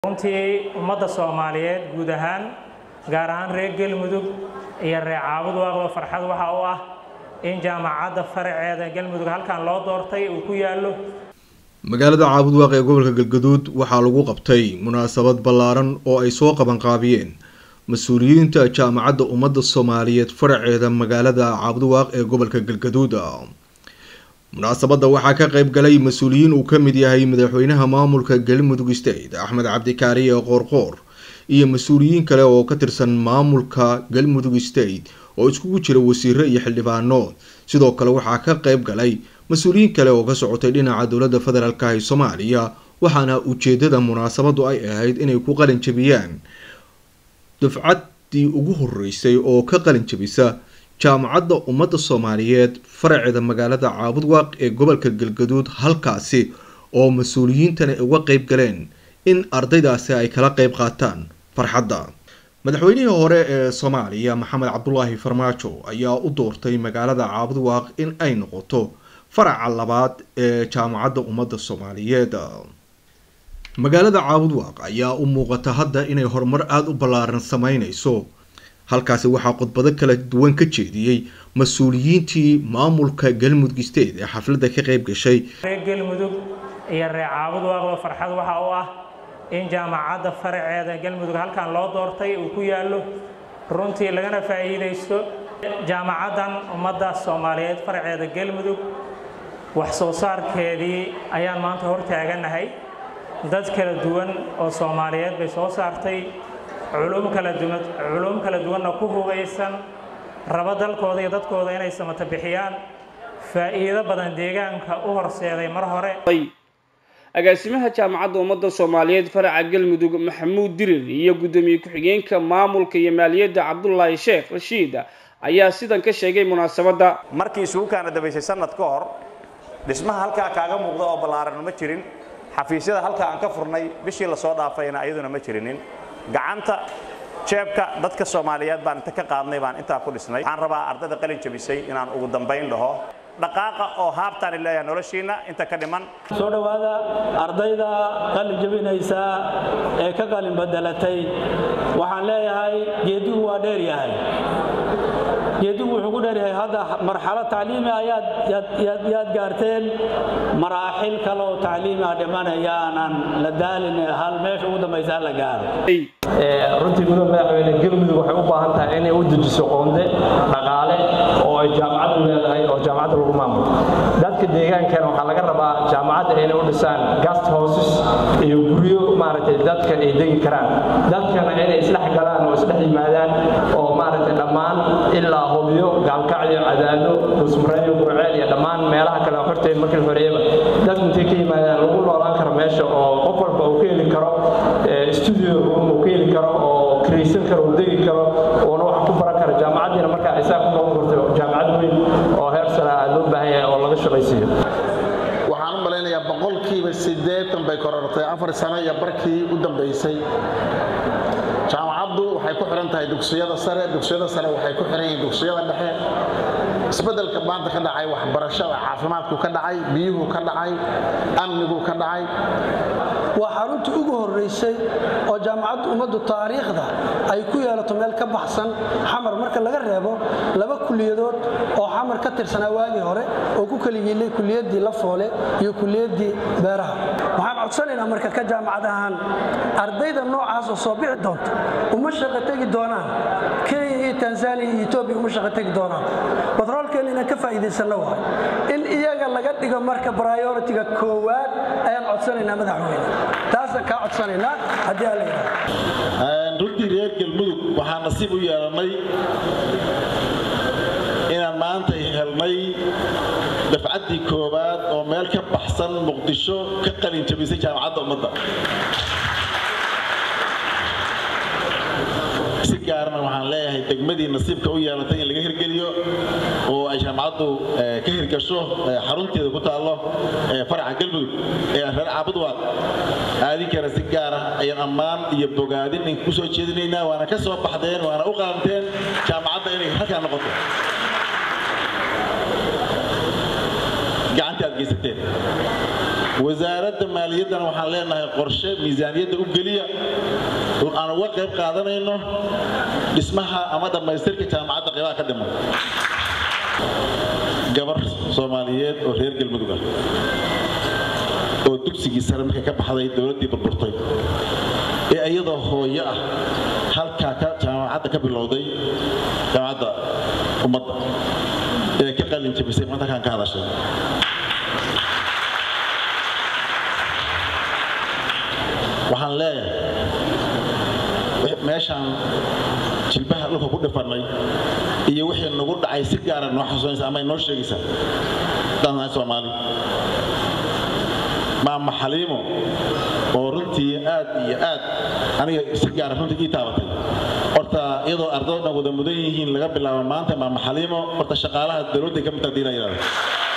runtii ummadda soomaaliyeed guud ahaan gaar ahaan reer galmudug iyo reer caabud waaqba farxad waxa u ah in jaamacadda faraceeda galmudug halkan loo doortay uu ku yaallo magaalada caabudwaaq ee gobolka galgaduud waxaa lagu qabtay munaasabad ballaaran oo ay soo qabanqaabiyeen mas-uuliyiinta jaamacadda ummadda soomaaliyeed faraceeda magaalada caabudwaaq ee gobolka galgaduud munaasabadda waxaa ka qayb galay mas-uuliyiin uu ka mid yahay madaxweynaha maamulka galmudug state axmed cabdikaariye qoorqoor iyo mas-uuliyiin kale oo ka tirsan maamulka galmudug state oo iskugu jira wasiiro iyo xildhibaano sidoo kale waxaa ka qayb galay mas-uuliyiin kale oo ka socotay dhinaca dowladda federaalk ee soomaaliya waxaana ujeedada munaasabadu ay ahayd inay ku qalin jabiyaan dufcaddii ugu horeysay oo ka qalin jabisa jaamacadda ummadda soomaaliyeed faraceeda magaalada caabudwaaq ee gobolka galgaduud halkaasi oo mas-uuliyiintani uga qayb galeen in ardaydaasi ay kala qayb qaataan farxadda madaxweynihii hore ee soomaaliya maxamed cabdulaahi farmaajo ayaa u doortay magaalada caabudwaaq in ay noqoto faraca labaad ee jaamacadda ummadda soomaaliyeed magaalada caabudwaaq ayaa u muuqata hadda inay horumar aada u ballaaran sameyneyso halkaasi waxaa khudbado kala duwan ka jeediyey mas-uuliyiintii maamulka galmudug state ee xafladda ka qayb gashay reer galmudug iyo reer caabud waaqba farxad waxa u ah in jaamacadda faraceeda galmudug halkan loo doortay uu ku yaallo runtii lagana faa'iidaysto jaamacaddan ummadda soomaaliyeed faraceeda galmudug wax soo saarkeedii ayaan maanta hor taaganahay dad kala duwan oo soomaaliyeed bay soo saartay culum kala duwan culum kala duwanna ku hubaysan raba dalkooda iyo dadkooda inay samata bixiyaan faa'iido badan deegaanka u horseeday mar hore agaasimaha jaamacadda ummadda soomaaliyeed faraca galmudug maxamuud dirir iyo guddoomiye ku-xigeenka maamulka iyo maaliyadda cabdulaahi sheekh rashiid ayaa sidan ka sheegay munaasabadda markii isugu kaana dabaysay sanad ka hor dhismaha halkaa kaaga muuqda oo ballaaran ma jirin xafiisyada halkaa aan ka furnay bishii lasoo dhaafayna ayaduna ma jirinin gacanta jeebka dadka soomaaliyeed baan inta ka qaadnay baan intaa ku dhisnay waxaan rabaa ardayda qalin jabisay inaan ugu dambayn dhaho dhaqaaqa oo haabtaan leeyahay noloshiina inta ka dhiman soo dhowaada ardayda qalin jabinaysa ee ka qalin bedelatay waxaan leeyahay geedigu waa dheer yahay geedigu wuxuu ku dheeryahay hadda marxalo tacliimi ayaad yaad gaarteen maraaxil kale oo tacliimi ah dhimanayaanan la daalin hal meesha ugu dambaysa la gaaro runtii gudooda madaxweyne galmudug waxay u baahan tahay inay u dejiso qoonde dhaqaale oo ay jaamacaddu leedahay oo jaamacadda lagu maamulo dadka deegaankana waxaa laga rabaa jaamacadda inay u dhisaan gast houses iyo guryo maaragtay dadka ay degi karaan dadkana inay isdhex galaan oo isdhex yimaadaan oo maaragtay dhammaan ilaa hubyo gaalkacyo cadaado dusmareeyo gurceel iyo dhammaan meelaha kale horteed markii horeeyaba dadku intay ka yimaadaan lagu noolaan karo meesha oo qof walba uu ka heli karo studio room uu ka heli karo oo kiraysan karo uu degi karo uuna wax ku baran karo jaamacaddiina markaa isaa ku noqon karto jaamacad weyn oo heer sare ah loo baahan yahay oo laga shaqaysiiyo waxaan u malaynayaa boqolkiiba siddeetan bay korortay afar sano iyo barkii u dambaysay jaamacaddu waxay ku xihan tahay dugsiyada sare dugsiyada sare waxay ku xihan yihiin dugsiyada dhexe isbeddelka maanta ka dhacay waxbarashada caafimaadku ka dhacay biyuhu ka dhacay amnigu ka dhacay waa xaruntii ugu horraysay oo jaamacadda ummaddu taariikhda ay ku yeelato meel ka baxsan xamar marka laga reebo laba kuliyadood oo xamar ka tirsanaa waagii hore oo ku kala yiilay kuliyaddii lafoole iyo kuliyaddii beeraha waxaan codsanaynaa marka ka jaamacad ahaan ardayda noocaas oo soo bixi doonta uma shaqo tegi doonaan kenya iyo tanzaniya iyo etoobiya uma shaqo tegi doonaan batroolkeena inaan ka faa'iidaysanno waay in iyaga laga dhigo marka prioritiga koowaad ayaan codsanaynaa madaxweyne taasaan kaa codsanaynaa haddii aan la yidhahdo runtii reer galmudug waxaa nasiib u yeelannay inaan maanta helnay dafcaddii koowaad oo meel ka baxsan muqdisho ka qalin jabisay jaamacadda ummadda si gaarna waxaan leeyahay degmadii nasiibka u yeelatay in laga hirgeliyo oo ay jaamacaddu ka hirgasho xarunteeda ku taallo faraca galmudug ee reer caabudwaaq aadinkana si gaara ayaan ammaan iyo bogaadin in ku soo jeedinaynaa waana ka soo baxdeen waana u qalanteen jaamacadda inay halkaa noqoto gacantii aad geysateen wasaaradda maaliyaddana waxaan leenahay qorshe miisaaniyadda u geliya aan uga qayb qaadanayno dhismaha ama dhammaystirka jaamacadda qaybaha ka dhiman gabar soomaaliyeed oo reer galmudug ah oo dugsigii sare markay ka baxday dowladdii burburtay ee iyadoo hooyo ah halkaa ka jaamacadda ka bilowday jaamacadda ummadda ee ka qalin jabisay maanta halkaan ka hadashay waxaan leeyahay meeshaan jilbaha dhulka ku dhifannay iyo wixii nagu dhacay si gaara noo xasuusanaysa ama inoo sheegaysa haddaan nahay soomaali maama xaliimo oo runtii aad iyo aad aniga si gaara runtii ii taabatay horta iyadoo ardaydo dhan wada mudan yihiin laga bilaabo maanta maama xaliimo horta shaqaalaha dowladday ka mid tahay diina yidhahdo